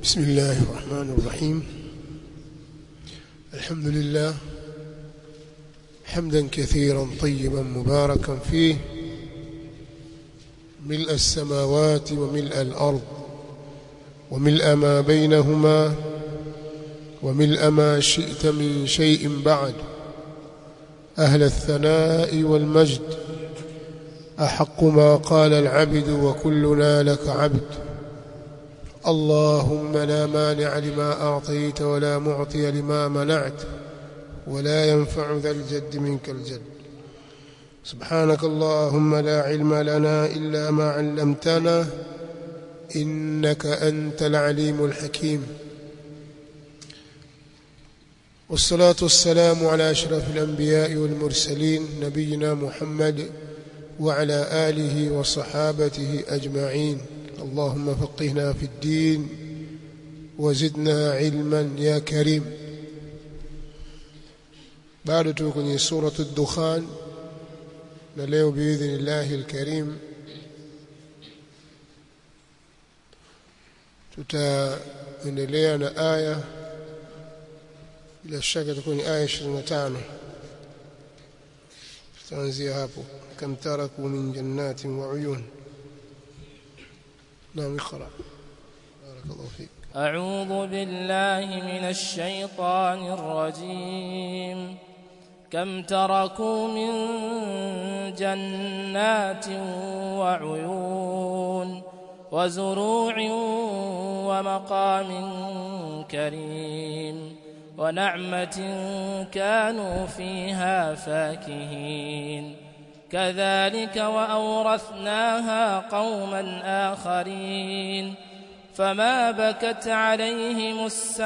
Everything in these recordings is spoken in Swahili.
بسم الله الرحمن الرحيم الحمد لله حمدا كثيرا طيبا مباركا فيه ملء السماوات وملء الأرض وملء ما بينهما وملء ما شئت من شيء بعد أهل الثناء والمجد أحق ما قال العبد وكلنا لك عبد اللهم لا مانع لما أعطيت ولا معطي لما منعت ولا ينفع ذا الجد منك الجد سبحانك اللهم لا علم لنا إلا ما علمتنا إنك أنت العليم الحكيم والصلاة والسلام على أشرف الأنبياء والمرسلين نبينا محمد وعلى آله وصحابته أجمعين اللهم فقهنا في الدين وزدنا علما يا كريم bado tuko kwenye suratu dukhan na leo biidhnillahi alkarim tutaendelea na aya bila shaka itakuwa ni aya 25 tutaanzia hapo kam taraku min jannatin wa uyun naam iqra barakallahu fik أعوذ بالله من الشيطان الرجيم كم تركوا من جنات وعيون وزروع ومقام كريم ونعمة كانوا فيها فاكهين كذلك وأورثناها قوما آخرين فما بكت عليهم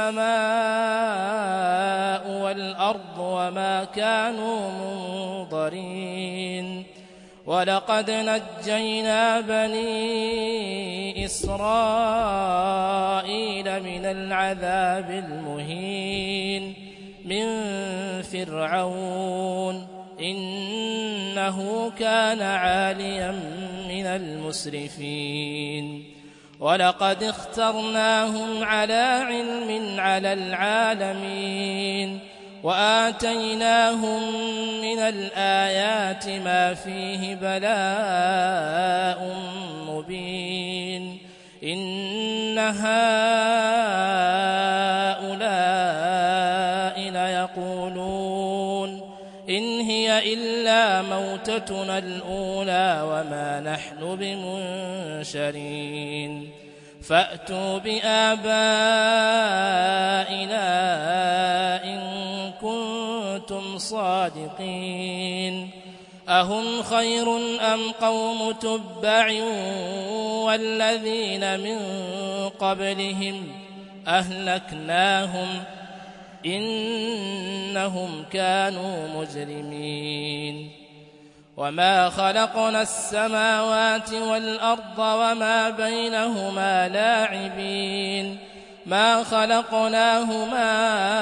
السماء والأرض وما كانوا منظرين ولقد نجينا بني إسرائيل من العذاب المهين من فرعون إنه كان عاليا من المسرفين ولقد اخترناهم على علم على العالمين وآتيناهم من الآيات ما فيه بلاء مبين إن هؤلاء ليقولون إن هي إلا موتتنا الأولى وما نحن بمنشرين فأتوا بآبائنا إن كنتم صادقين أهم خير أم قوم تبع والذين من قبلهم أهلكناهم إنهم كانوا مجرمين وما خلقنا السماوات والأرض وما بينهما لاعبين ما خلقناهما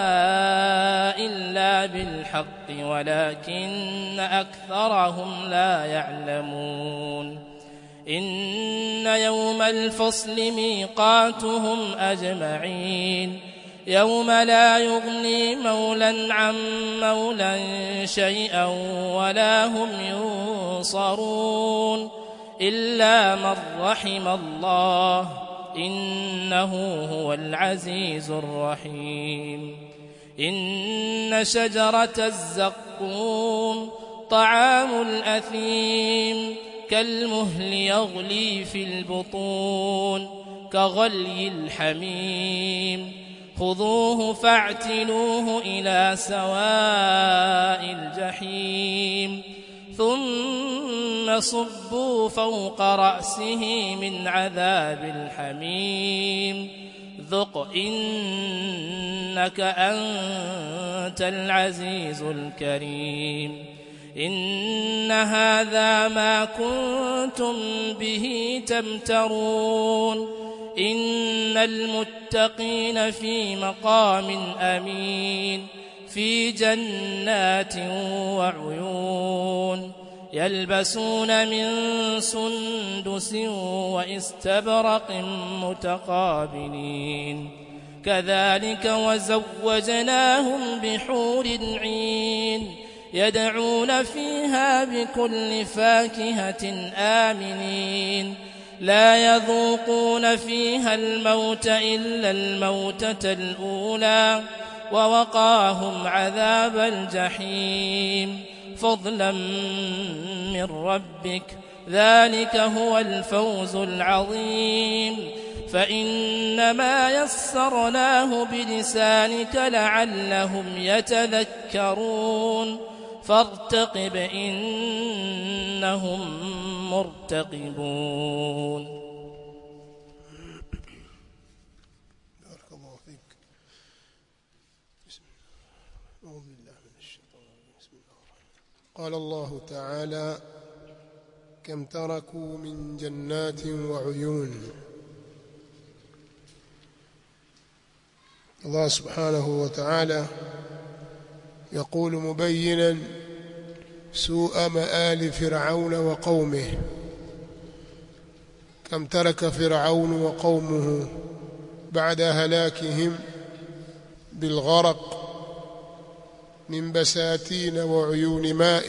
إلا بالحق ولكن أكثرهم لا يعلمون إن يوم الفصل ميقاتهم أجمعين يوم لا يغني مولا عن مولا شيئا ولا هم ينصرون إلا من رحم الله إنه هو العزيز الرحيم إن شجرة الزقوم طعام الأثيم كالمهل يغلي في البطون كغلي الحميم خذوه فاعتلوه إلى سواء الجحيم ثم صبوا فوق رأسه من عذاب الحميم ذق إنك أنت العزيز الكريم إن هذا ما كنتم به تمترون إن المتقين في مقام أمين في جنات وعيون يلبسون من سندس واستبرق متقابلين كذلك وزوجناهم بحور عين يدعون فيها بكل فاكهة آمنين لا يذوقون فيها الموت إلا الموتة الأولى ووقاهم عذاب الجحيم فضلا من ربك ذلك هو الفوز العظيم فإنما يسرناه بلسانك لعلهم يتذكرون فارتقب إنهم مرتقبون بارك الله فيك بسم الله أعوذ بالله من الشيطان الرجيم بسم الله الرحمن الرحيم قال الله تعالى كم تركوا من جنات وعيون الله سبحانه وتعالى يقول مبينا سوء مآل فرعون وقومه كم ترك فرعون وقومه بعد هلاكهم بالغرق من بساتين وعيون ماء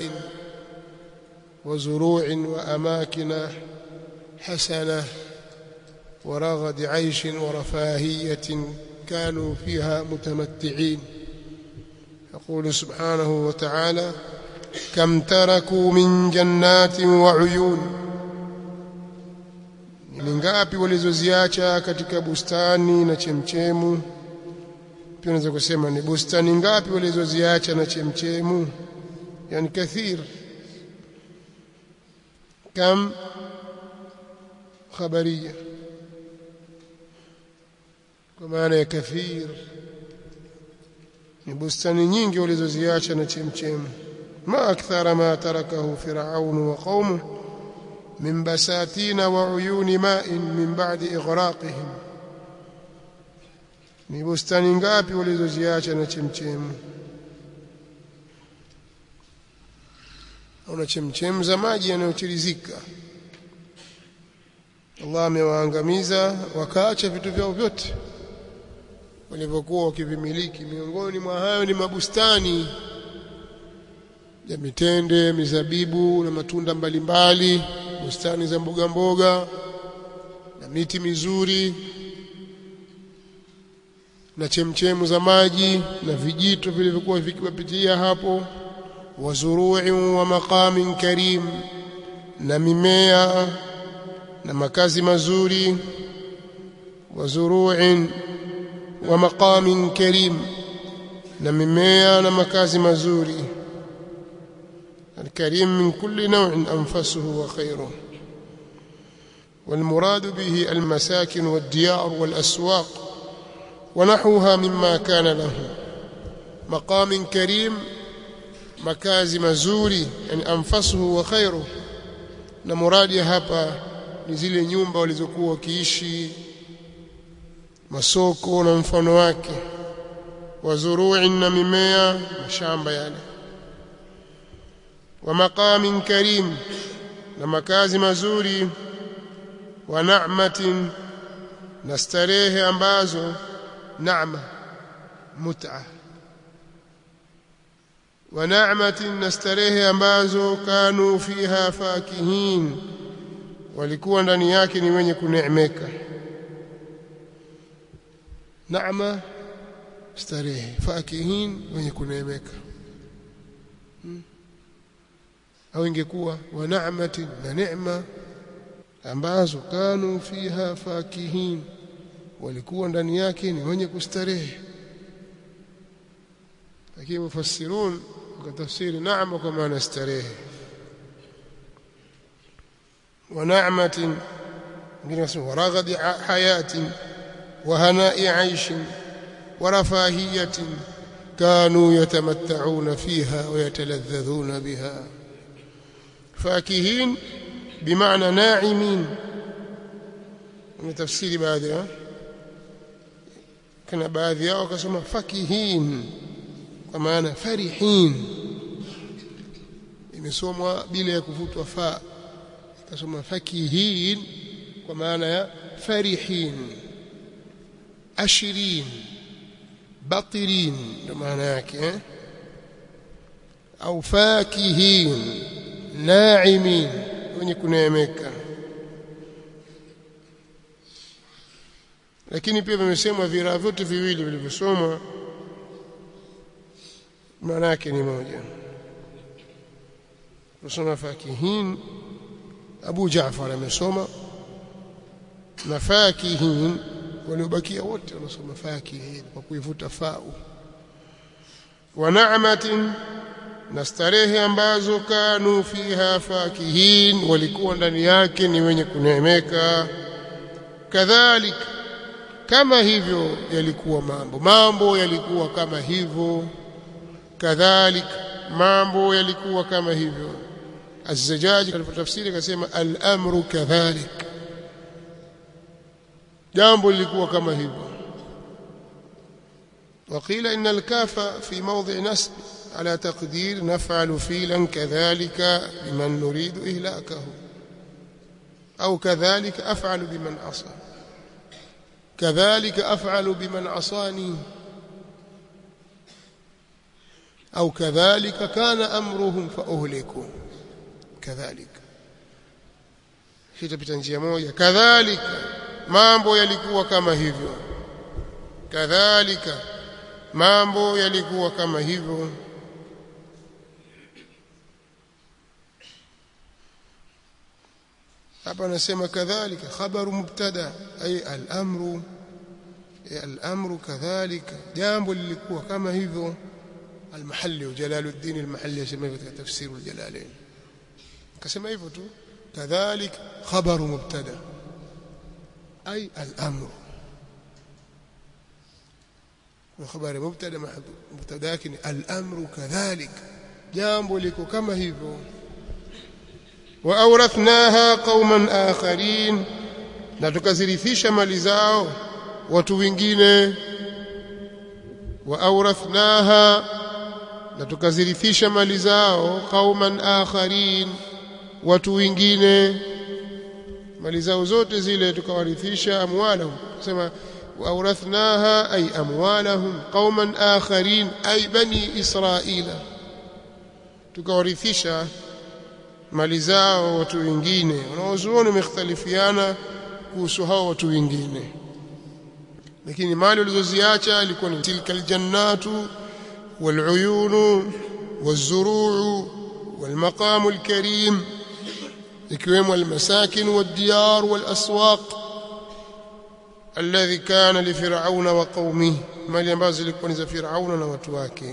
وزروع وأماكن حسنة ورغد عيش ورفاهية كانوا فيها متمتعين يقول سبحانه وتعالى كم تركوا من جنات وعيون ni ngapi walizoziacha katika bustani na chemchemu pia unaweza kusema ni bustani ngapi walizoziacha na chemchemu yani kathir kam khabaria kwa maana ya kathir ni bustani nyingi walizoziacha na chemchemu ma akthara ma tarakahu firaun wa qaumuhu من بساتين وعيون ماء من بعد إغراقهم ni bustani ngapi walizoziacha na chemchemu au chemchemu za maji yanayotirizika Allah amewaangamiza wakaacha vitu vyao vyote walivyokuwa wakivimiliki miongoni mwa hayo ni mabustani ya mitende mizabibu na matunda mbalimbali bustani za mboga mboga na miti mizuri na chemchemu za maji na vijito vilivyokuwa vikiwapitia hapo wazuru'i wa maqamin karim na mimea na makazi mazuri wazuru'in wa maqamin karim na mimea na makazi mazuri الكريم من كل نوع أنفسه وخيره والمراد به المساكن والديار والأسواق ونحوها مما كان له مقام كريم مكاز مزوري يعني أنفسه وخيره na muradi hapa ni zile nyumba walizokuwa wakiishi masoko na mfano wake wazuru'i na mimea mashamba yale wa maqamin karim na makazi mazuri wa na'matin na starehe ambazo naama mut'a wa na'matin na starehe ambazo kanu fiha fakihin walikuwa ndani yake ni wenye kuneemeka naama starehe fakihin wenye kuneemeka hmm. au ingekuwa wa na'matin na neema ambazo kanu fiha fakihin walikuwa ndani yake ni wenye kustarehe lakini mufassirun wakatafsiri naama kwa maana starehe wa na'matin ngine nasema waraghadi hayatin wa hana'i 'aishin wa rafahiyatin كانوا يتمتعون فيها ويتلذذون بها فاكهين بمعنى ناعمين من تفسير بعضها كان baadhi yao wakasema fakihin kwa maana farihin imesomwa bila ya kuvutwa fa ikasoma fakihin kwa maana ya farihin ashirin batirin ndio maana yake eh? au fakihin naimin wenye kuneemeka lakini pia vimesemwa viraa vyote viwili vilivyosomwa maana yake ni moja kusoma fakihin Abu Jaafar amesoma na fakihin waliobakia wote wanasoma fakihin kwa kuivuta fau wa na'matin na starehe ambazo kanu fiha fakihin walikuwa ndani yake ni wenye kuneemeka kadhalika kama hivyo yalikuwa mambo mambo yalikuwa kama hivyo kadhalika mambo yalikuwa kama hivyo الزجاج katika tafsiri akasema al-amru kadhalik jambo lilikuwa kama hivyo وقيل إن الكاف في موضع نسب على تقدير نفعل فيلا كذلك بمن نريد إهلاكه أو كذلك أفعل بمن عصى كذلك أفعل بمن عصاني أو كذلك كان أمرهم فأهلكوا كذلك hitapita njia moja kadhalika mambo yalikuwa kama hivyo kadhalika mambo yalikuwa kama hivyo hapa anasema kadhalika khabaru mubtada ay al-amru al-amru kadhalika jambo lilikuwa kama hivyo al-mahalli wa jalaluddin al-mahalli yasema katika tafsir al-jalalain akasema hivyo tu kadhalik khabaru mubtada ay al-amru وخبر مبتدا مبتدا لكن الامر كذلك جambo liko kama hivyo واورثناها قوما اخرين na tukazirithisha mali zao watu wengine واورثناها na tukazirithisha mali zao qauman akharin watu wengine mali zao zote zile tukawarithisha amwalahum kusema واورثناها اي اموالهم قوما اخرين اي بني اسرائيل tukawarithisha mali zao watu wengine wanaozuoni wamekhtalifiana kuhusu hao watu wengine lakini mali walizoziacha ilikuwa ni tilka aljannatu waluyunu والزروع والمقام الكريم ikiwemo almasakin waddiyar walaswaq alladhi kana li fir'auna wa qaumihi mali ambazo zilikuwa ni za fir'auna na watu wake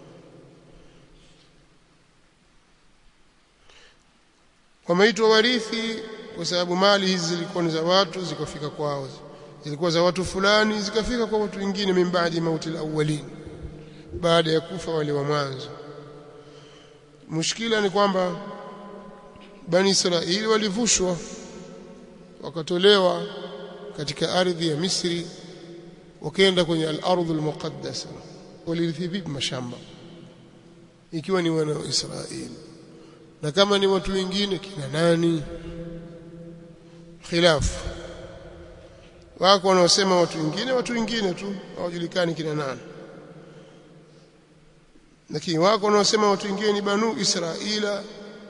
wameitwa warithi kwa sababu mali hizi zilikuwa ni za watu zikafika kwao zilikuwa za watu fulani zikafika kwa watu wengine min baadi mauti alawwalin baada ya kufa wale wa mwanzo mushkila ni kwamba bani israeli walivushwa wakatolewa katika ardhi ya Misri wakaenda kwenye al-ardh al-muqaddasa walirithi vipi mashamba ikiwa ni wana wa Israeli na kama ni watu wengine kina nani khilafu wako wanaosema watu wengine watu wengine tu hawajulikani kina nani lakini wako wanaosema watu wengine ni banu Israila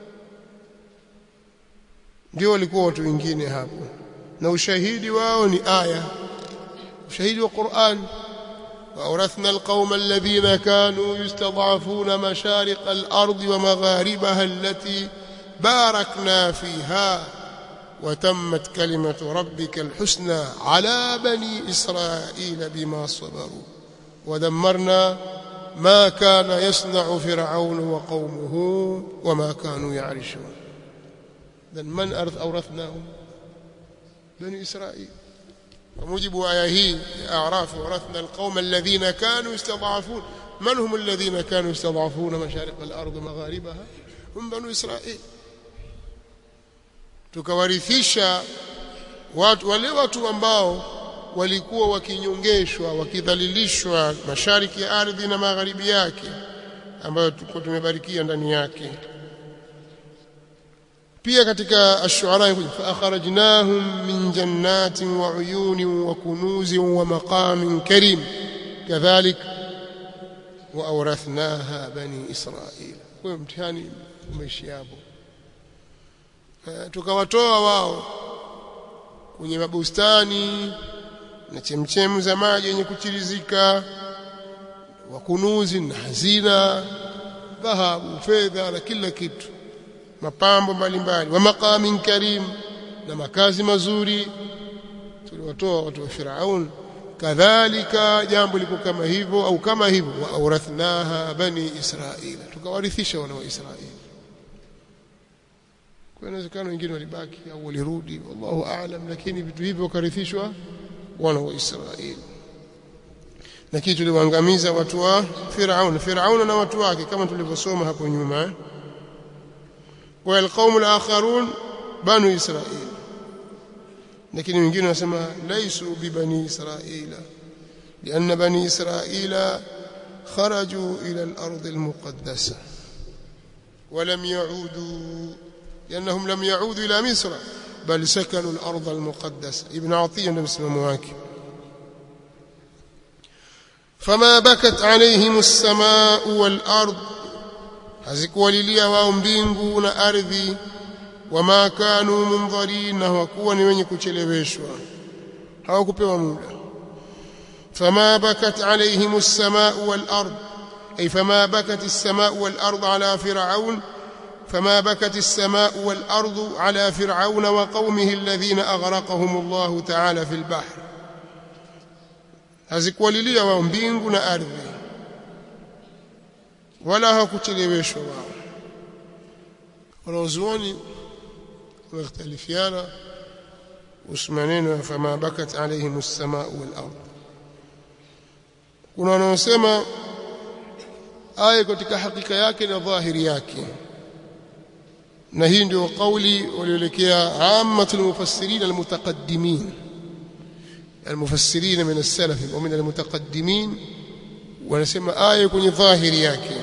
ndio walikuwa watu wengine hapo na ushahidi wao ni aya ushahidi wa Qur'an وأورثنا القوم الذين كانوا يستضعفون مشارق الأرض ومغاربها التي باركنا فيها وتمت كلمة ربك الحسنى على بني إسرائيل بما صبروا ودمرنا ما كان يصنع فرعون وقومه وما كانوا يعرشون من أورثناهم بني إسرائيل وموجب آية هي أعراف ورثنا القوم الذين كانوا يستضعفون من هم الذين كانوا يستضعفون مشارق الأرض مغاربها هم بنو إسرائيل tukawarithisha watu wale watu ambao walikuwa wakinyongeshwa wakidhalilishwa mashariki ya ardhi na magharibi yake ambayo tulikuwa tumebarikia ndani yake pia katika ash-shu'ara fa akhrajnahum min jannatin wa uyunin wa kunuzin wa maqamin karim kadhalik wa awrathnaha bani israil kwa mtihani umeishi hapo tukawatoa wao kwenye mabustani na chemchemu za maji yenye kuchirizika wa kunuzi na hazina dhahabu fedha na kila kitu mapambo mbalimbali wa maqamin karim na makazi mazuri tuliwatoa watu wa Firaun kadhalika jambo liko kama hivyo au kama hivyo wa awrathnaha bani israila tukawarithisha wana wa Israeli kwa inawezekana wengine walibaki au walirudi wallahu aalam lakini vitu hivyo wakarithishwa wana wa Israeli na kitu tuliwaangamiza watu wa Firaun Firaun na watu wake kama tulivyosoma hapo nyuma eh? wa alqaum alakharun banu Israil lakini wengine wanasema laisu bi bani Israila لأن بني إسرائيل خرجوا إلى الأرض المقدسة ولم يعودوا لأنهم لم يعودوا إلى مصر بل سكنوا الأرض المقدسة ابن عطية نفسه مواكب فما بكت عليهم السماء والأرض hazikuwalilia wao mbingu na ardhi wama kanu mundharin na hawakuwa ni wenye kucheleweshwa hawakupewa muda fama bakat alaihim as-samaa wal ard ay fama bakat as-samaa wal ard ala fir'aun فما بكت السماء والأرض على فرعون وقومه الذين أغرقهم الله تعالى في البحر hazikuwalilia wao mbingu na ardhi wala hawakucheleweshwa wao wanazuoni wamekhtalifiana kuhusu maneno ya fama bakat alaihim as-samaa wal ard kuna wanaosema aya katika hakika yake na dhahiri yake na hii ndio kauli walioelekea ammatul mufassirin almutaqaddimin المفسرين من السلف ومن المتقدمين wanasema aya kwenye dhahiri yake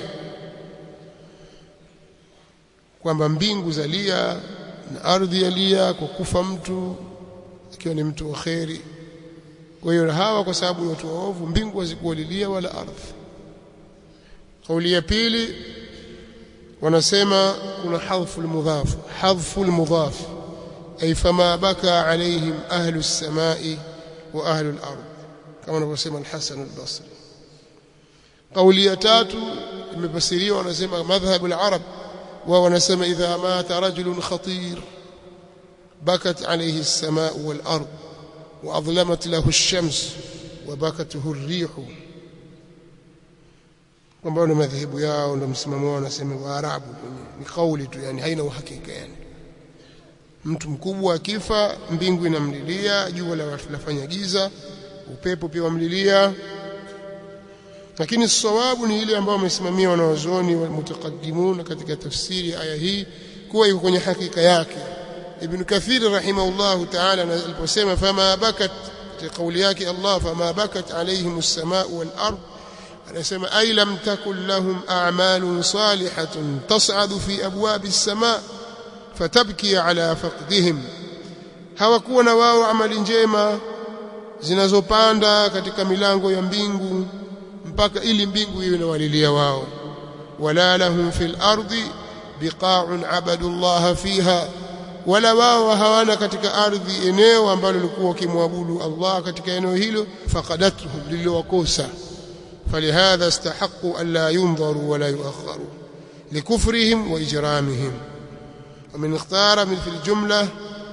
kwamba mbingu zalia na ardhi yalia kwa kufa mtu akiwa ni mtu wa kheri kwa hiyo hawa kwa sababu ni watu waovu mbingu hazikuwalilia wala ardhi kauli ya pili wanasema kuna hadhfu almudhaf hadhfu almudhaf ay fama baka alaihim ahlu as-samai wa ahlu al-ard kama anavyosema al-Hasan al-Basri kauli ya tatu imefasiriwa wanasema madhhab al-arab wa wanasema idha mata rajulun khatir bakat alayhi as-samaa wal-ard wa adlamat lahu ash-shams wa bakatuhu ar-rih kwamba ni madhehebu yao ndio msimamo wao wanasema waarabu ni kauli tu yani haina uhakika yani mtu mkubwa akifa mbingu inamlilia jua lafanya giza upepo pia wamlilia lakini sawabu ni ile ambayo wamesimamia wanawazuoni wa mutaqaddimun katika tafsiri aya hii kuwa iko kwenye hakika yake ibn kathir rahimahullah ta'ala aliposema fama bakat kauli yake Allah fama bakat alaihim as-samaa wal ard anasema ay lam takun lahum a'malun salihatun tas'adu fi abwab as-samaa fatabki ala faqdihim hawakuwa na wao amali njema zinazopanda katika milango ya mbingu mpaka ili mbingu iwe inawalilia wao wala lahum fil ardi biqa'un abadu Allah fiha wala wao hawana katika ardhi eneo ambalo lilikuwa kimwabudu Allah katika eneo hilo faqadatuhum liliwakosa فلهذا استحقوا ألا ينظروا ولا يؤخروا لكفرهم وإجرامهم ومن اختار من في الجملة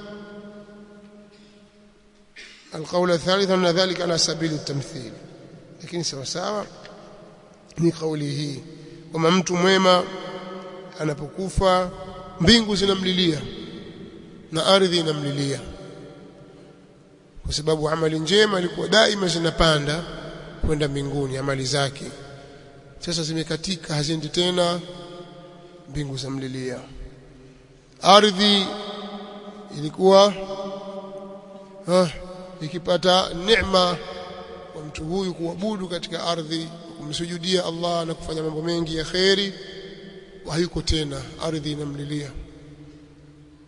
القول الثالث أن ذلك على سبيل التمثيل لكن سوا سوا ni kauli hii kwamba mtu mwema anapokufa mbingu zinamlilia na ardhi inamlilia kwa sababu amali njema ilikuwa daima zinapanda kwenda mbinguni amali zake sasa zimekatika haziendi tena mbingu zamlilia ardhi ilikuwa ah, ikipata neema kwa mtu huyu kuabudu katika ardhi kumsujudia Allah na kufanya mambo mengi ya kheri hayuko tena ardhi inamlilia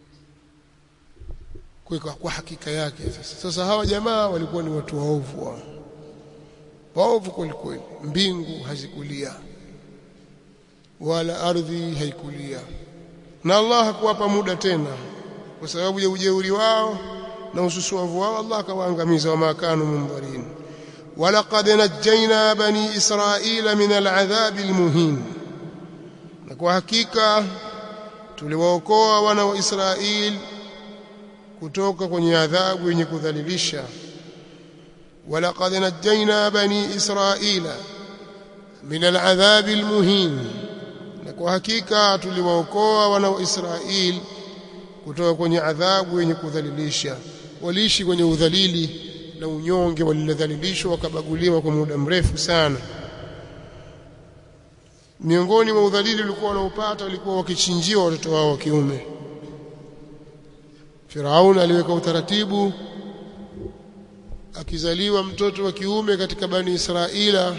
kwa, kwa hakika yake sasa sasa hawa jamaa walikuwa ni watu waovu wao waovu kweli kweli mbingu hazikulia wala ardhi haikulia na Allah hakuwapa muda tena kwa sababu ya ujeuri wao na ususuavu wao Allah akawaangamiza wama kanu mundharin walaqad najjayna bani israila min al'adhabi almuhin na kwa hakika tuliwaokoa wana wa Israeli kutoka kwenye adhabu yenye kudhalilisha walaqad najjayna bani israila min al'adhabi almuhin na kwa hakika tuliwaokoa wana wa Israeli kutoka kwenye adhabu yenye kudhalilisha waliishi kwenye udhalili na unyonge walilodhalilishwa wakabaguliwa kwa muda mrefu sana miongoni mwa udhalili ulikuwa wanaopata walikuwa wakichinjiwa watoto wao wa kiume Firaun aliweka utaratibu akizaliwa mtoto wa kiume katika bani Israila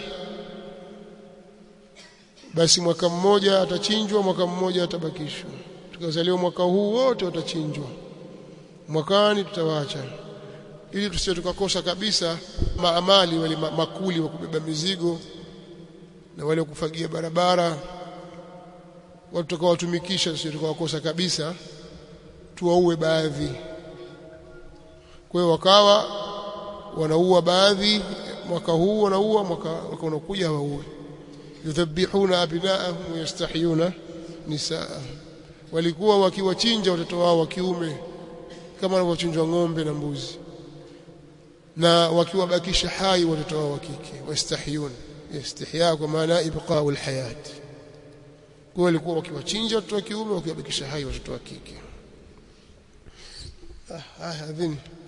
basi mwaka mmoja atachinjwa mwaka mmoja atabakishwa tukazaliwa mwaka huu wote watachinjwa mwakani tutawaacha ili tusije tukakosa kabisa maamali wale makuli wa kubeba mizigo na wale kufagia barabara watu tutakawatumikisha tusije tukawakosa kabisa tuwaue baadhi kwa hiyo wakawa wanaua baadhi mwaka huu wanaua mwaka, mwaka unakuja hawaue yudhabihuna abnaahum wayastahiyuna nisaahum walikuwa wakiwachinja watoto wao wa kiume kama wanavyochinjwa ng'ombe na mbuzi na wakiwabakisha hai watoto wao wa kike wastahiyun istihya kwa maana ibqa'ul hayat kwa walikuwa wakiwachinja watoto wa kiume wakiwabakisha hai watoto wa kike ah, ah adhini